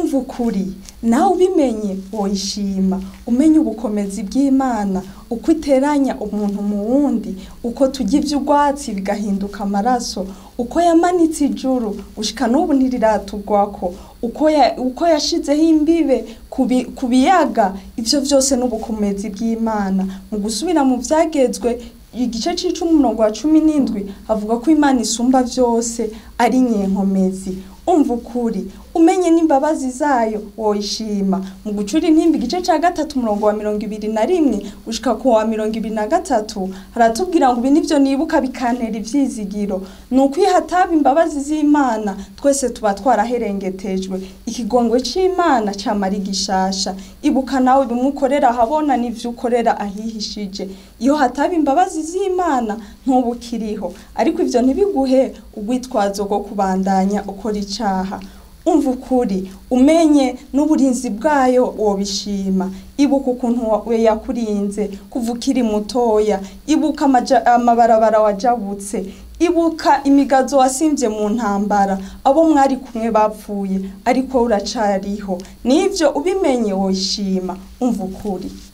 umva ukuri nawe ubimenye woyishima umenye ubukomezi bw'imana uko iteranya umuntu mu wundi uko tujya iby'urwatsi bigahinduka amaraso uko yamanitse ijuru gushika n'ubu ntiriratugwako uko ya- uko yashizeho imbibe ku bi- ku biyaga ivyo vyose n'ubukomezi bw'imana mu gusubira mu vyagezwe igice c'icumi umurongo wa cumi n'indwi avuga ko imana isumba vyose ari nyenkomezi umva ukuri umenye n'imbabazi zayo woyishima mu gucura intimba igice ca gatatu umurongo wa mirongo ibiri na rimwe gushika ku wa mirongo ibiri na gatatu haratubwira ngo ibi nivyo nibuka bikantera ivyizigiro ni uko iyo hataba imbabazi z'imana twese tuba twaraherengetejwe ikigongwe c'imana camara igishasha ibuka nawe bimwe ukorera ahabona n'ivyo ukorera ahihishije iyo hataba imbabazi z'imana ntuba ukiriho ariko ivyo ntibiguhe urwitwazo rwo kubandanya ukora icaha umva ukuri umenye n'uburinzi bwayo wobishima ibuka ukuntu we yakurinze kuva ukiri mutoya ibuka amaja- amabarabara wajabutse ibuka imigazo wasimvye mu ntambara abo mwari kumwe bapfuye ariko uracariho nivyo ubimenye woshima umva ukuri